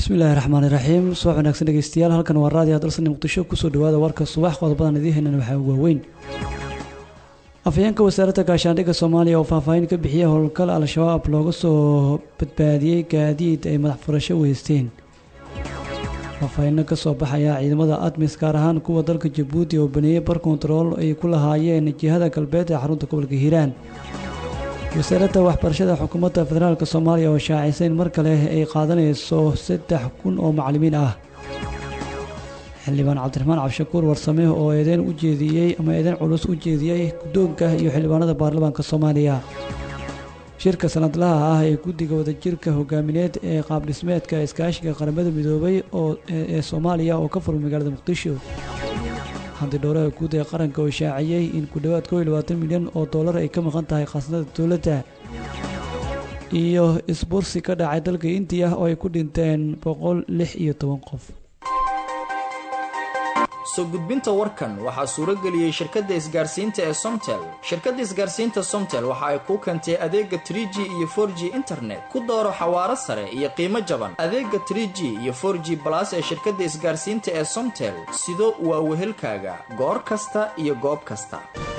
bismillahi raxmaani raxiim subax wanaagsan dhegeystayaal halkan waa raadiyo dalsani muqdisho kusoo dhawaada warka subax qodobadan idiin heynana waxaa waaweyn afhayeenka wasaaradda gaashaandhigga soomaaliya oo faahfaahin ka bixiyay howlgal al-shabaab looga soo badbaadiyey gaadiid ay madax furasho u haysteen faahfaahinno ka soo baxaya ciidamada admis gaar ahaan kuwa dalka jabuuti oo baneeyey bar kontarool ay ku lahaayeen jihada galbeed ee xarunta gobolka hiiraan wasaaradda waxbarashada xukuumadda federaalk soomaaliya oo shaacisay in mar kale ay qaadanayso saddex kun oo macallimiin ah xildhibaan cabdiraxmaan cabdishakuur warsame oo eedeyn u jeediyey ama eedeyn culus u jeediyey guddoonka iyo xildhibaanada baarlamaanka soomaaliya shirka sanadlaha ah ee guddiga wadajirka hogaamineed ee qaabdhismeedka iskaashiga qaramada midoobay oo ee soomaaliya oo ka furmay magaalada muqdisho handidhowraha guud ee qaranka oo shaaciyey in ku dhowaad koo iyo labaatan milyan oo dollar ay ka maqan tahay khasnada dowladda iyo isbursi ka dhacay dalka indiya oo ay ku dhinteen boqol lix iyo toban qof soo gudbinta warkan waxaa suuro geliyey shirkadda isgaarsiinta ee somtel shirkadda isgaarsiinta somtel waxa ay kuu keentay adeega trie g iyo for g internet ku dooro xawaaro sare iyo qiimo jaban adeega trie g iyo for g balas ee shirkadda isgaarsiinta ee somtel sido waa wehelkaaga goor kasta iyo goob kasta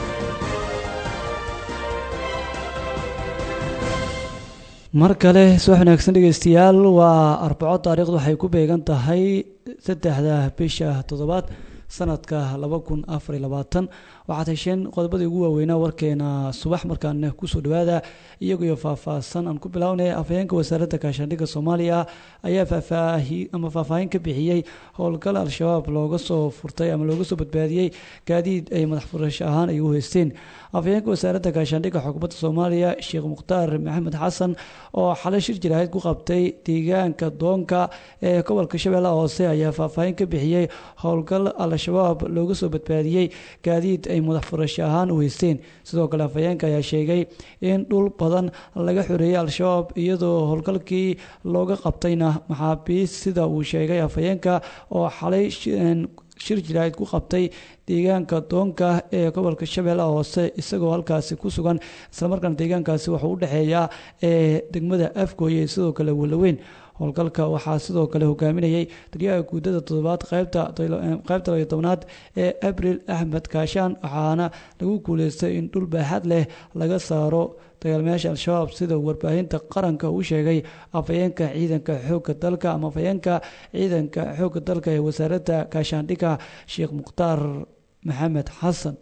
mar kale subax wanaagsan dhegeystayaal waa arbaco taariikhdu waxay ku beegan tahay saddexda bisha toddobaad sanadka laba kun afar iyo labaatan waxaad hesheen qodobadii ugu waaweynaa warkeena subax markaan kusoo dhawaada iyagoyo faahfaahsan aan ku bilownay afhayeenka wasaaradda gaashaandhigga soomaaliya ayaa faahfaahi ama faahfaahin ka bixiyey howlgal al-shabaab looga soo furtay ama looga soo badbaadiyey gaadiid ay madax furasho ahaan ay u haysteen afhayeenka wasaaradda gaashaandhigga xukuumadda soomaaliya sheekh mukhtaar maxamed xasan oo xalay shir jiraahid ku qabtay deegaanka doonka ee gobolka shabeellaha hoose ayaa faahfaahin ka bixiyey howlgal al-shabaab looga soo badbaadiyey gaadiid ay madax furasho ahaan u haysteen sidoo kale afhayeenka ayaa sheegay in dhul badan laga xoreeyey al-shabaab iyadoo howlgalkii looga qabtayna maxaabiist sida uu sheegay afhayeenka oo xalay shir jiraahid ku qabtay deegaanka doonka ee gobolka shabeellaha hoose isagoo halkaasi ku sugan islamarkaana deegaankaasi wuxuu u dhexeeyaa ee degmada afgooye sidoo kale walaweyn howlgalka waxaa sidoo kale hogaaminayay taliyaha guudada toddobaad qaybta qaybta layo tobnaad ee abril axmed kaashaan waxaana lagu guuleystay in dhul baaxad leh laga saaro dagaalmayaasha al-shabaab sida warbaahinta qaranka uu sheegay afhayeenka ciidanka xoogga dalka ama afhayeenka ciidanka xoogga dalka ee wasaaradda gaashaandhigga sheekh mukhtaar maxamed xasan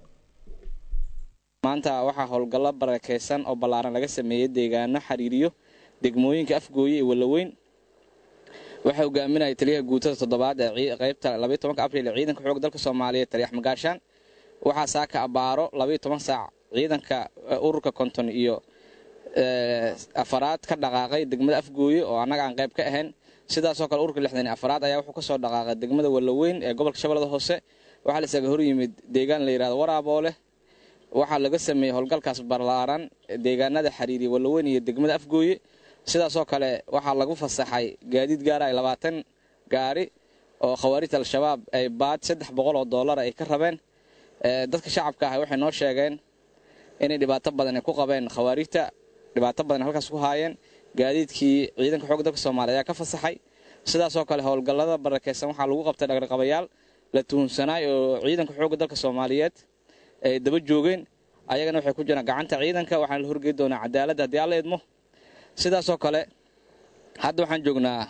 maanta waxaa howlgallo barakeysan oo ballaaran laga sameeyey deegaano xiriiriyo degmooyinka afgooye iyo walaweyn waxaa hogaaminaya taliyaha guutada toddobaad ee qaybta labaiy tobanka abriil ee ciidanka xoogga dalka soomaaliyeed taliyax magaashaan waxaa saaka abaaro labaiyo toban saac ciidanka ururka konton iyo afaraad ka dhaqaaqay degmada afgooye oo annaga aan qayb ka ahayn sidaasoo kale ururka lixdan iyo afaraad ayaa wuxuu ka soo dhaqaaqay degmada walaweyn ee gobolka shabeellada hoose waxaa laisaga hor yimid deegaan la yidhahdo waraaboole waxaa laga sameeyey howlgalkaas ballaaran deegaanada xiriiriya walaweyn iyo degmada afgooye sidaasoo kale waxaa lagu fasaxay gaadiid gaara ay labaatan gaari oo khawaarijta al-shabaab ay baad saddex boqol oo dollar ay ka rabeen dadka shacabka ah waxay noo sheegeen inay dhibaato badan ay ku qabeen khawaarijta dhibaato badan halkaas ku haayeen gaadiidkii ciidanka xoogga dalka soomaaliya ayaa ka fasaxay sidaasoo kale howlgallada barakeysan waxaa lagu qabtay dhaqraqabayaal la tuhunsanaay oo ciidanka xoogga dalka soomaaliyeed ay daba joogeen ayagana waxay ku jiraan gacanta ciidanka waxaana la horgey doonaa cadaaladda haddii alla idmo sidaasoo kale hadda waxaan joognaa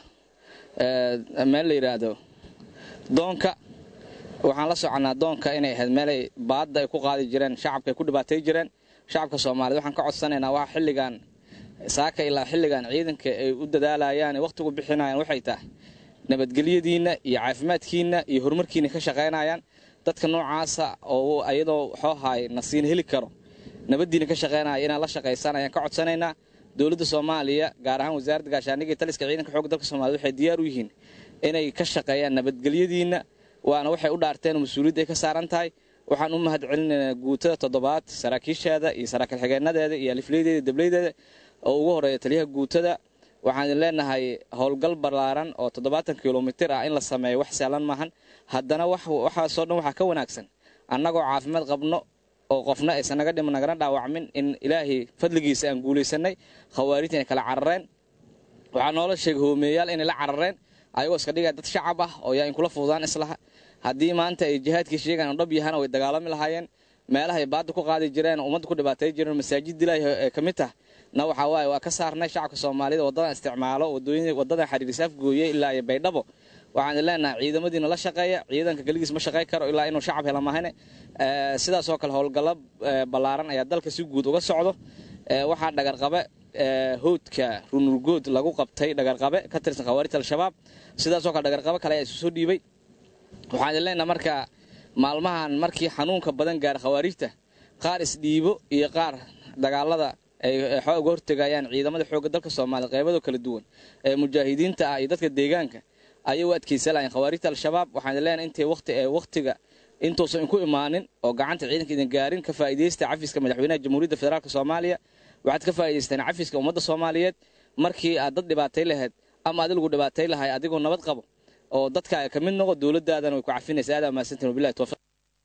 meel la yidhaahdo doonka waxaan la soconnaa doonka inay ahayd meelay baadda ay ku qaadi jireen shacabka ay ku dhibaatay jireen shacabka soomaaliyed waxaan ka codsanaynaa waa xilligan saaka ilaa xilligan ciidanka ay u dadaalayaan ee wakhtigu bixinayaan waxay tahay nabadgelyadiinna iyo caafimaadkiinna iyo horumarkiina ka shaqaynayaan dadka noocaasa oo ayadoo xoohaay nasiin heli karo nabaddiina ka shaqaynaya inaad la shaqaysaan ayaan ka codsanaynaa dowladda soomaaliya gaar ahaan wasaaradda gaashaandhigga iyo taliska ciidanka xoogga dalka soomaliya waxay diyaar u yihiin inay ka shaqeeyaan nabadgelyadiinna waana waxay u dhaarteen oo mas-uuliyadda ay ka saaran tahay waxaan u mahad celinaynaa guutada toddobaad saraakiisheeda iyo saraakiil xigeenadeeda iyo alifleydeeda dableydeeda oo ugu horeeya taliyaha guutada waxaan idin leenahay howlgal ballaaran oo toddobaatan kilomitir ah in la sameeyo wax sahlan maahan haddana waxaasoo dhan waxaa ka wanaagsan annagoo caafimaad qabno oo qofna aysan naga dhiman nagana dhaawacmin in ilaahay fadligiisa aan guulaysanay khawaarijta inay kala carareen waxaa noola sheegay hoomeeyaal inay la carareen ayagoo iska dhigaya dad shacab ah oo yaa in kula fududaan islaha haddii maanta ay jihaadkii sheegaan dhab yahaan way dagaalami lahaayeen meelahay baadda ku qaadi jireen ummadda ku dhibaatay jireen masaajid dilay ee ka mid tah na waxaa waaye waa ka saarnay shacabka soomaalida waddadan isticmaalo waddadan xariiris afgooye ilaa iyo baydhabo waxaan leenahay ciidamadiina la shaqeeya ciidanka keligiis ma shaqey karo ilaa inuu shacab hela mahane sidaasoo kale howlgallo ballaaran ayaa dalka si guud uga socdo waxaa dhagarqabe howdka runurgood lagu qabtay dhagarqabe ka tirsan khawaarijta al-shabaab sidaasoo kale dhagarqabe kale ayaa isu soo dhiibay waxaan leenahay marka maalmahan markii xanuunka badan gaara khawaarijta qaar isdhiibo iyo qaar dagaalada ay xooga hortegayaan ciidamada xoogga dalka soomaaliya qeybado kala duwan ee mujaahidiinta ah iyo dadka deegaanka ayay u adkaysan lahayn khawaarijta al-shabaab waxaan leenahay intay waqti ee waqtiga intuusan inku imaanin oo gacanta ciidanka idin gaarin ka faa'iidaysta cafiska madaxweynaha jamhuuriyadda federaalk soomaaliya waxaad ka faa'idaysteen cafiska ummadda soomaaliyeed markii aad dad dhibaatay lahayd ama adigu dhibaatay lahay adigoo nabad qabo oo dadka ka mid noqo dowladdaadana way ku cafinaysa aad mahadsantiin wabillahi tawfiiq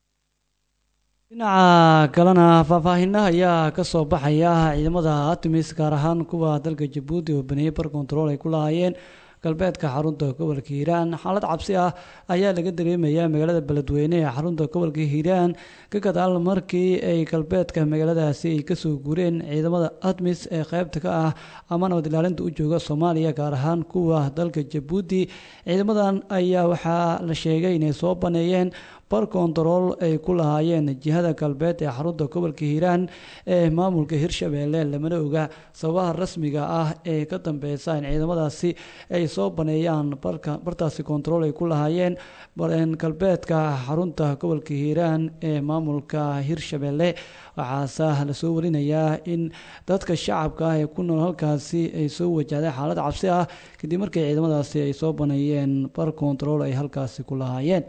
dhinaca kalena faahfaahinna ayaa ka soo baxaya ciidamada artemis gaar ahaan kuwa dalka jabuuti oo baneeyey bar control ay ku lahaayeen galbeedka xarunta gobolka hiiraan xaalad cabsi ah ayaa laga dareemayaa magaalada beledweyne ee xarunta gobolka hiiraan ka gadaal markii ay galbeedka magaaladaasi ay kasoo guureen ciidamada admis ee qeybta ka ah ama nabad ilaalinta u jooga soomaaliya gaar ahaan kuwa dalka jabuuti ciidamadan ayaa waxaa la sheegay inay soo baneeyeen bar kontarool ay ku lahaayeen jihada galbeed ee xarunta gobolka hiiraan ee maamulka hirshabeelle lamana oga sababaha rasmiga ah ee ka dambeysa in ciidamadaasi ay soo baneeyaan bartaasi kontarool ay ku lahaayeen galbeedka xarunta gobolka hiiraan ee maamulka hirshabeelle waxaase lasoo warinayaa in dadka shacabka ah ee ku nool halkaasi ay soo wajahday xaalad cabsi ah kadib markii ciidamadaasi ay soo baneeyeen bar kontarool ay halkaasi ku lahaayeen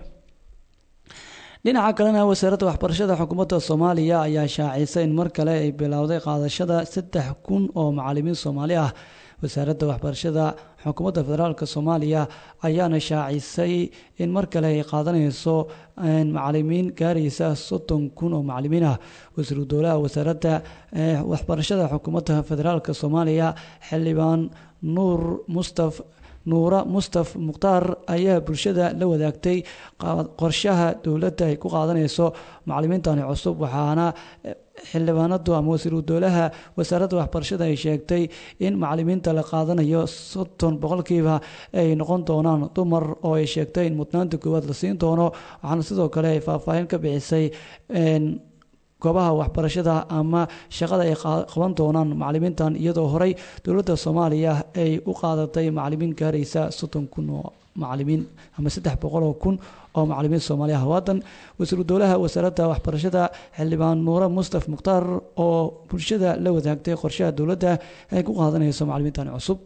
dhinaca kalena wasaaradda waxbarashada xukuumadda soomaaliya ayaa shaacisay in mar kale ay bilowday qaadashada saddex kun oo macalimiin soomaali ah wasaaradda waxbarashada xukuumadda federaalk soomaaliya ayaana shaacisay in mar kale ay qaadanayso macalimiin gaaraysa soddon kun oo macalimiin ah wasiiru dowlaha wasaaradda waxbarashada xukuumadda federaalk soomaaliya xildhibaan nuur mustaf nuura mustaf mukhtaar ayaa bulshada la wadaagtay qorshaha dowladda ay ku qaadanayso macalimiintani cusub waxaana xildhibaanadu ama wasiiru dowlaha wasaaradda waxbarashada ay sheegtay in macalimiinta la qaadanayo soddon boqolkiiba ay noqon doonaan dumar oo ay sheegtay in mudnaanta koowaad la siin doono waxaana sidoo kale ay faahfaahin ka bixisay goobaha waxbarashada ama shaqada ay qaban doonaan macalimiintan iyadoo horey dowladda soomaaliya ay u qaadatay macalimiin gaaraysa soddon kun oo macalimiin ama saddex boqol oo kun oo macalimiin soomaaliya hawaadan wasiiru dowlaha wasaaradda waxbarashada xildhibaan nuure mustaf mukhtaar oo bulshada la wadaagtay qorshaha dowladda ay ku qaadanayso macalimiintan cusub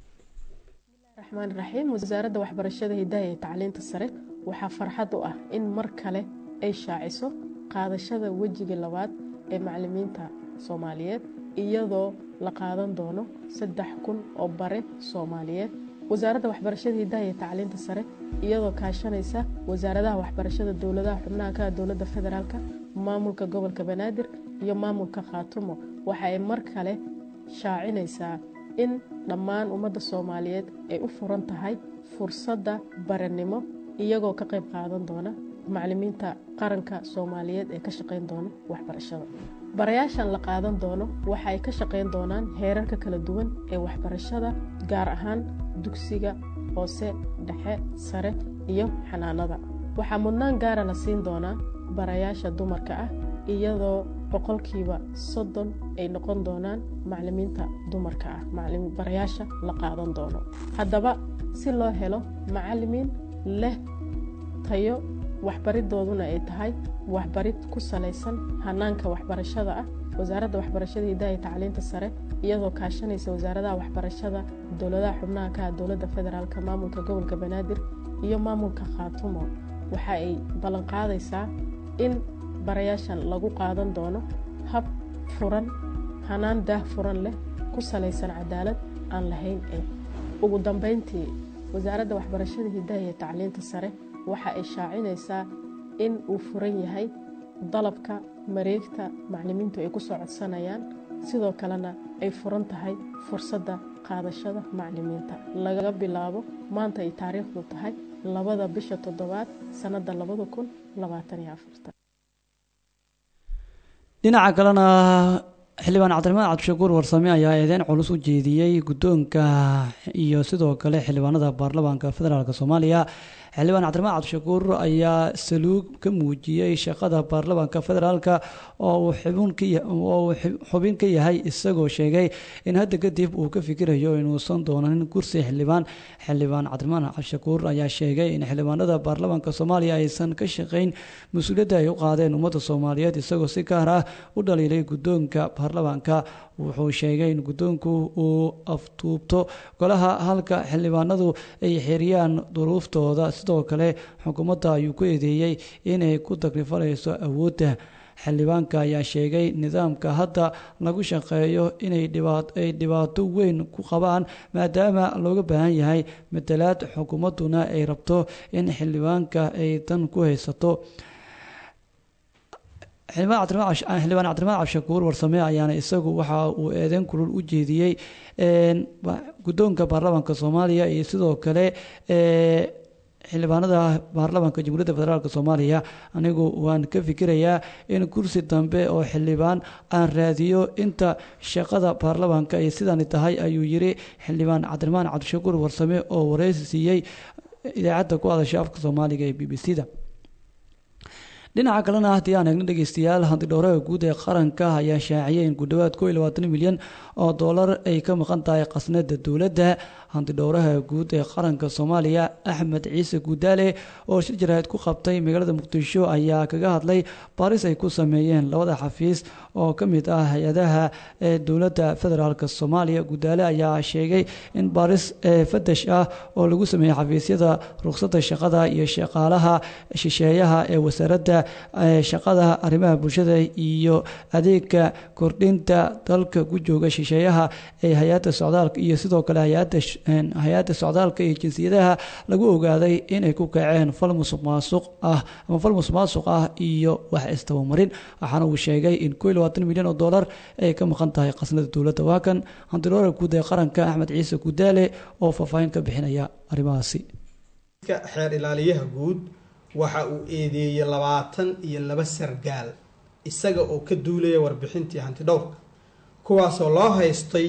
raxmaan raxiim wasaaradda waxbarashada hidaha iyo tacliinta sare waxaa farxad u ah in mar kale ay shaaciso qaadashada wejiga labaad ee macalimiinta soomaaliyeed iyadoo la qaadan doono saddex kun oo bare soomaaliyeed wasaaradda waxbarashada hidaha iyo tacliinta sare iyadoo kaashanaysa wasaaradaha waxbarashada dowladaha xubnaha ka dowladda federaalka maamulka gobolka banaadir iyo maamulka khaatumo waxa ay mar kale shaacinaysaa in dhammaan ummadda soomaaliyeed ay u furan tahay fursadda baranimo iyagoo ka qayb qaadan doona macalimiinta qaranka soomaaliyeed ee ka shaqayn doona waxbarashada barayaashan la qaadan doono waxa ay ka shaqayn doonaan heerarka kala duwan ee waxbarashada gaar ahaan dugsiga hoose dhexe sare iyo xanaanada waxaa mudnaan gaara la siin doonaa barayaasha dumarka ah iyadoo boqolkiiba soddon ay noqon doonaan macalimiinta dumarka ah barayaasha la qaadan doono haddaba si loo helo macalimiin leh tayo waxbaridooduna ay tahay waxbarid ku salaysan hanaanka waxbarashada ah wasaaradda waxbarashada hidaha iyo tacliinta sare iyadoo kaashanaysa wasaaradaha waxbarashada dowladaha xubnaha ka dowladda federaalk maamulka gobolka banaadir iyo maamulka khaatumo waxa ay ballanqaadaysaa in barayaashan lagu qaadan doono hab furan hanaan daah furan leh ku salaysan cadaalad aan lahayn ee ugu dambeyntii wasaaradda waxbarashada hidaha iyo tacliinta sare waxa ay shaacinaysaa in uu furan yahay dalabka mareegta macalimiintu ay ku soo codsanayaan sidoo kalena ay furan tahay fursadda qaadashada macalimiinta laga bilaabo maanta ay taariikhdu tahay labada bisha toddobaad sannadda labada kun labaatan iyo afartan dhinaca kalena xildhibaan cabdiraxmaan cabdishakuur warsame ayaa eedeyn culus u jeediyey guddoonka iyo sidoo kale xildhibaanada baarlamaanka federaalk soomaaliya xildhibaan cabdiraxmaan cabdishakuur ayaa saluug ka muujiyey shaqada baarlamaanka federaalk oo uu xubin ka yahay isagoo sheegay in hadda kadib uu ka fikirayo inuusan doonanin kursi xildhibaan xildhibaan cabdiraxmaan cabdishakuur ayaa sheegay in xildhibaanada baarlamaanka soomaaliya aysan ka shaqeyn mas-uuliyadda ay u qaadeen ummadda soomaaliyeed isagoo si gaar ah u dhaliilay guddoonka baarlamaanka wuxuu sheegay in guddoonku uu aftuubto golaha halka xildhibaanadu ay xiriyaan duruuftooda sidoo kale xukuumadda ayuu ku eedeeyey inay ku takrifanayso awoodda xildhibaanka ayaa sheegay nidaamka hadda lagu shaqeeyo inay ay dhibaato weyn ku qabaan maadaama looga baahan yahay matalaad xukuumadduna ay rabto in xildhibaanka ay tan ku haysato xildhibaan cabdiramaan cabdishakuur warsame ayaana isagu waxa uu eedeyn kulul u jeediyey guddoonka baarlamaanka soomaaliya iyo sidoo kale xildhibaanada baarlamaanka jamhuuriyadda federaalk soomaaliya anigu waan ka fikirayaa in kursi dambe oo xildhibaan aan raadiyo inta shaqada baarlamaanka ay sidani tahay ayuu yiri xildhibaan cabdiramaan cabdishakuur warsame oo wareysi siiyey idaacadda ku hadasha afka soomaaliga ee b b c da dhinaca kalena haddii aan eegno dhegeystayaal hantidhowraha guud ee qaranka ayaa shaaciyay in gudhowaad ko iyo labaatan milyan oo dollar ay ka maqan tahay khasnada dowladda hantidhowraha guud ee qaranka soomaaliya axmed ciise guudaale oo shir jaraahid ku qabtay magaalada muqdisho ayaa kaga hadlay baaris ay ku sameeyeen labada xafiis oo ka mid ah hay-adaha ee dowladda federaalk soomaaliya guudaale ayaa sheegay in baaris fadash ah oo lagu sameeyey xafiisyada ruqsadda shaqada iyo shaqaalaha shisheeyaha ee wasaaradda shaqada arrimaha bulshada iyo adeega kordhinta dalka ku jooga shisheeyaha ee hay-adda socdaalka iyo sidoo kale hay-adda socdaalka iyo jinsiyadaha lagu ogaaday inay ku kaceen fal musuq maasuq ah ama fal musuq maasuq ah iyo wax istabamarin waxaana uu sheegay in ko iyo labaatan milyan oo dollar ay ka maqan tahay khasnada dowladda waa kan hantiloora guud ee qaranka axmed ciise gudaale oo faahfaahin ka bixinaya arrimahaasi xeer ilaaliyaha guud waxa uu eedeeyey labaatan iyo laba sargaal isaga oo ka duulaya warbixintii hantidhowrka kuwaasoo loo haystay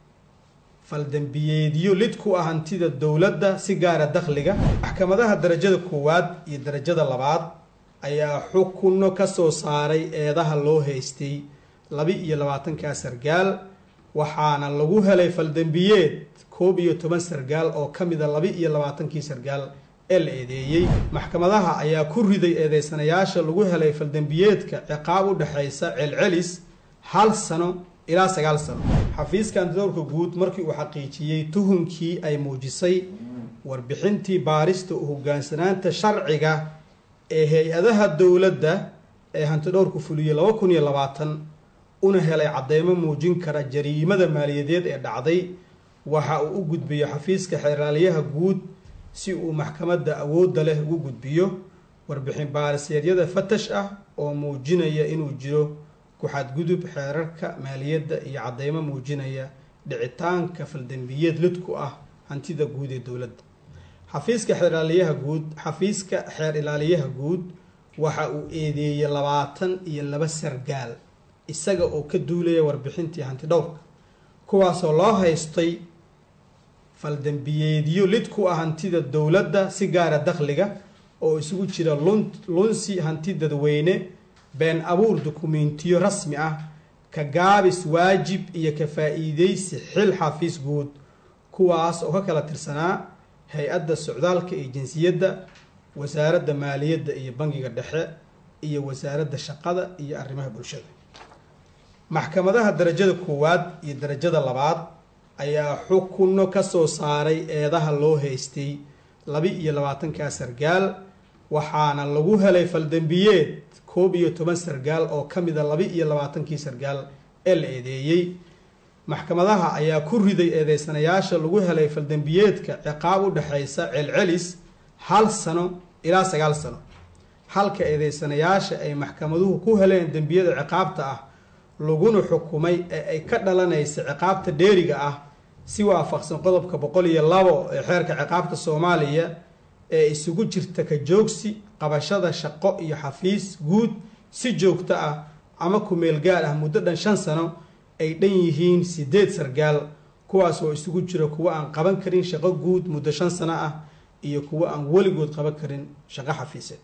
faldambiyeedyo lid ku ah hantida dowladda si gaara dakhliga maxkamadaha darajada koowaad iyo darajada labaad ayaa xukunno ka soo saaray eedaha loo haystay laba iyo labaatankaa sargaal waxaana lagu helay faldambiyeed koob iyo toban sargaal oo ka mida laba iyo labaatankii sargaal ee la eedeeyey maxkamadaha ayaa ku riday eedeysanayaasha lagu helay faldambiyeedka ciqaab u dhexaysa celcelis hal sano ilaa sagaal sano xafiiska antidowrka guud markii uu xaqiijiyey tuhunkii ay muujisay warbixintii baarista u hogaansanaanta sharciga ee hay-adaha dowladda ee hantidhowrku fuliyey laba kun iyo labaatan una helay cadeymo muujin kara jariimada maaliyadeed ee dhacday waxa uu u gudbiyo xafiiska xeeraalyaha guud si uu maxkamadda awoodda leh ugu gudbiyo warbixin baariseedyada fatash ah oo muujinaya inuu jiro ku-xadgudub xeerarka maaliyadda iyo cadeymo muujinaya dhicitaanka faldambiyeed lidku ah hantida guud ee dowladda xafiiska xeerlaaliyaha guud xafiiska xeer ilaaliyaha guud waxa uu eedeeyey labaatan iyo laba sargaal isaga oo ka duulaya warbixintii hantidhowrka kuwaasoo loo haystay faldambiyeedyo lid ku ah hantida dowladda si gaara dakhliga oo isugu jira lunsi hanti dadweyne been abuur dukumentiyo rasmi ah ka gaabis waajib iyo ka faa-iideysi xil xafiis guud kuwaas oo ka kala tirsanaa hay-adda socdaalka iyo jinsiyadda wasaaradda maaliyadda iyo bangiga dhexe iyo wasaaradda shaqada iyo arrimaha bulshada maxkamadaha darajada koowaad iyo darajada labaad ayaa xukunno ka soo saaray eedaha loo haystay laba iyo labaatankaa sargaal waxaana lagu helay faldambiyeed koob iyo toban sargaal oo ka mida laba iyo labaatankii sargaal ee la eedeeyey maxkamadaha ayaa ku riday eedeysanayaasha lagu helay faldambiyeedka ciqaab u dhexaysa celcelis hal sano ilaa sagaal sano halka eedeysanayaasha ay maxkamaduhu ku heleen dembiyada ciqaabta ah laguna xukumay ee ay ka dhalanaysa ciqaabta dheeriga ah si waafaqsan qodobka boqol iyo labo ee xeerka ciqaabta soomaaliya ee isugu jirta ka joogsi qabashada shaqo iyo xafiis guud si joogto ah ama kumeel gaar ah muddo dhan shan sano ay dhan yihiin sideed sargaal kuwaas oo isugu jira kuwo aan qaban karin shaqo guud muddo shan sano ah iyo kuwo aan weligood qaban karin shaqo xafiiseed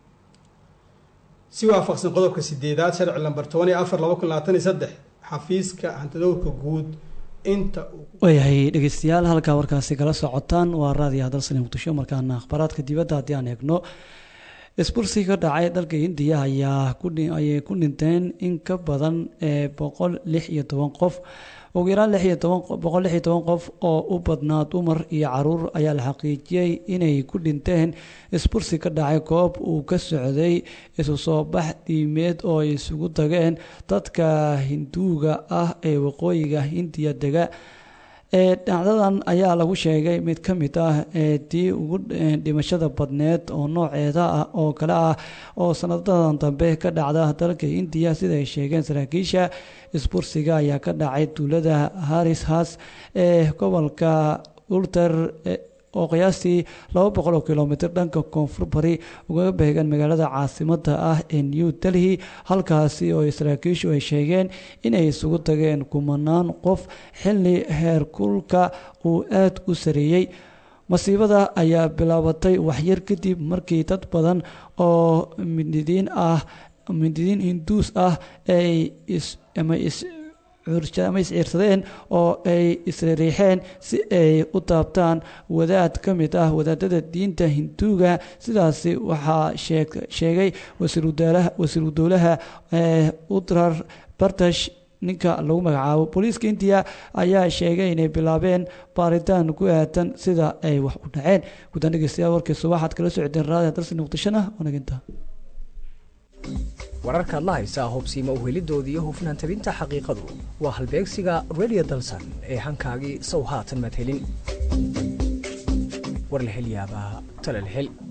si waafaqsan qodobka sideedaad sharci lamber toban iyo afar laba kun labaatan iyo saddex xafiiska hantidowrka guud inta waayahay dhegeystayaal halkaa warkaasi kala socotaan waa raadiyo hadalsani muqdisho markaana akhbaaraadka dibadda haddii aan eegno isbursi ka dhacay dalka hindiya ayaa ayay ku dhinteen in ka badan ee boqol lix iyo toban qof ugu yaraan lix iyo toban boqol lix iyo toban qof oo u badnaa dumar iyo caruur ayaa la xaqiijiyey inay ku dhinteen isbursi ka dhacay koob uu ka socday isu soo bax dhiimeed oo ay isugu tageen dadka hinduuga ah ee waqooyiga hindiya dega ee dhacdadan ayaa lagu sheegay mid ka mid ah ee tii ugu dhimashada badneed oo nooceeda ah oo kale ah oo sanadadan dambe ka dhacda dalka indiya sida ay sheegeen saraakiisha isbursiga ayaa ka dhacay tuulada harishas ee gobolka ulter oo qiyaastii laba boqol oo kilomitr dhanka koonfur bari ugaga beegan magaalada caasimada ah ee new delhi halkaasi oo saraakiishu ay sheegeen inay isugu tageen kumanaan qof xilli heerkulka uu aada u sareeyey masiibada ayaa bilaabatay waxyar kadib markii dad badan oo mididiin ah mididiin hinduus ah ay ama is ama isciirsadeen oo ay isriixeen si ay u taabtaan wadaad ka mid ah wadaadada diinta hinduuga sidaasi waxaa sheegay wasiiru dowlaha utrar bartash ninka lagu magacaabo booliiska indiya ayaa sheegay inay bilaabeen baaritaan ku aatan sida ay wax u dhaceen guddaan dhegeystayaal warkiisa waxaad kala socdeen raadiga dalsi muqdishona wanaginta wararkaad la haysaa hubsiima uhelidoodii iyo hufnaan tabinta xaqiiqadu waa halbeegsiga radio dalsan ee hankaagii sow haatan maad helin war la hel yaabaa tala la hel